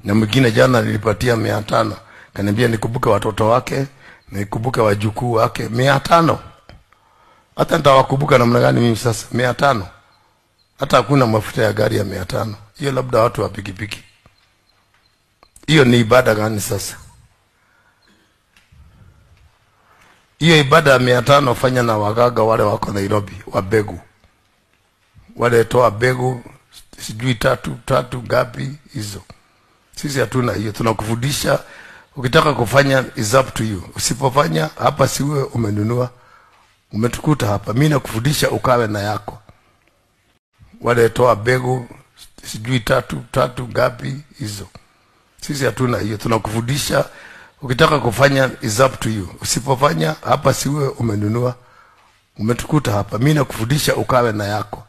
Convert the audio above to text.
na mwingine jana nilipatia mia tano kaniambia nikumbuke watoto wake nikumbuke wajukuu wake mia tano hata nitawakumbuka namna gani mimi sasa mia tano hata hakuna mafuta ya gari ya mia tano hiyo labda watu wa pikipiki hiyo ni ibada gani sasa hiyo ibada ya mia tano fanya na wagaga wale wako nairobi wa begu wale toa begu sijui tatu tatu ngapi hizo sisi hatuna hiyo tunakufundisha ukitaka kufanya is up to you usipofanya hapa siwe umenunua umetukuta hapa mi nakufundisha ukawe na yako wale toa begu sijui tatu tatu ngapi hizo sisi hatuna hiyo tunakufundisha ukitaka kufanya is up to you usipofanya hapa siwe umenunua umetukuta hapa mi nakufundisha ukawe na yako